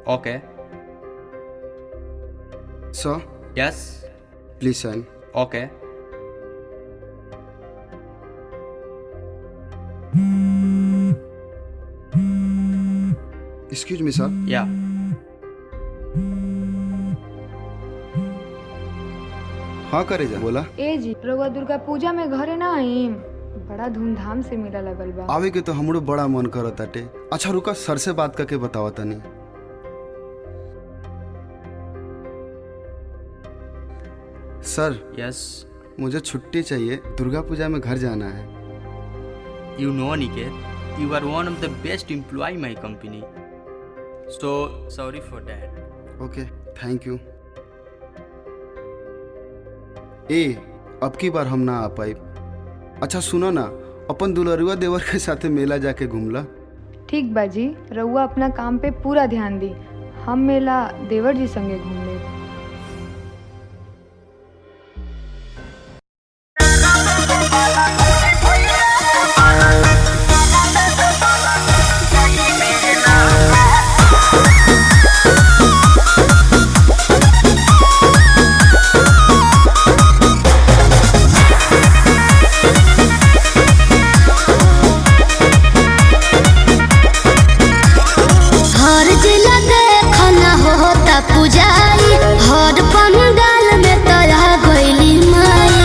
Okay. Sir, Yes. please sign. Okay. Excuse me, sir. Yeah. हाँ करे जा बोला ए जी रउआ दुर्गा पूजा में घरे ना आईम बड़ा धूमधाम से मेला लगल बा आवे के तो हमरो बड़ा मन करत ताटे अच्छा रुका सर से बात करके बतावा तनी सर Yes. मुझे छुट्टी चाहिए दुर्गा पूजा में घर जाना है You know, Niket, you are one of the best employee in my company. So sorry for that. Okay thank you ए अब की बार हम ना आ पाई अच्छा सुनो ना अपन दुलरुआ देवर के साथे मेला जाके घूमला ठीक बा जी रउआ अपना काम पे पूरा ध्यान दी हम मेला देवर जी संगे घूम ले हर जिला देखना होता पुजारी हर पंडाल में तोरा गइली माई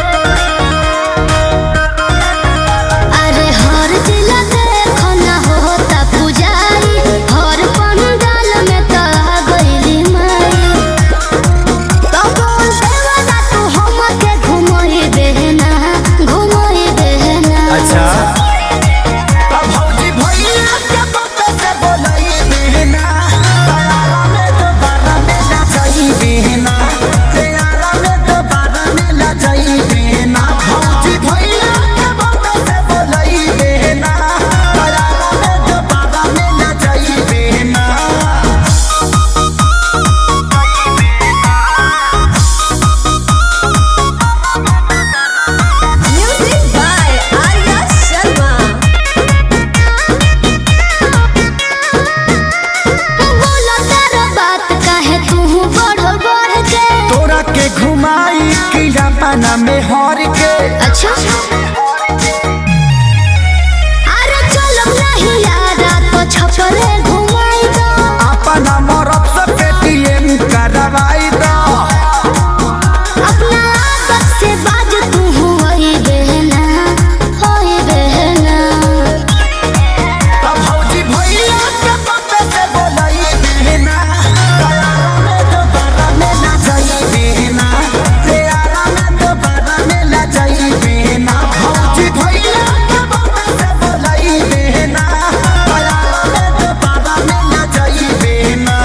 अरे हर जिला देखना होता पुजारी हर पंडाल में तोरा गइली माई तो बोल देवना तू हमके घुमोई देना घुमोई देना अच्छा अब भौजी भैया के पप्पे से बोलई बिना तैयारा में दोबारा मिला जाई बिना तैयारा में दोबारा मिला जाई बिना भौजी भैया के पप्पे से बोलई बिना तैयारा में दोबारा मिला जाई बिना Music by Arya Sharma. बोला तेरा बात काहे तू बढ़ बढ़ के तोरा के घुमाई किया पाना में हर के अच्छा अरे चलो नहीं यारा तो छपरे घुमाई दो अपना मरब से पेटीएम करवाई दो अपना आदत से बाज तू वही बहना वही बहना तब भौजी भैया के पप्पे से बोलई बिना तैयारा में दोबारा मिला जाई बिना तैयारा में दोबारा मिला जाई बिना भौजी भैया के पप्पे से बोलई बिना तैयारा में दोबारा मिला जाई बिना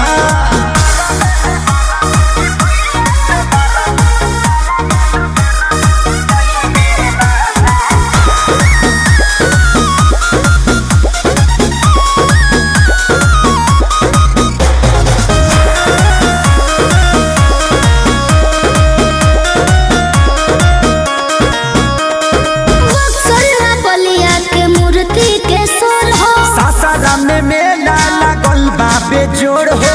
बक्सर बलिया के मूर्ति के सोल हो सासाराम में मेला लागल बा बेजोड़ हो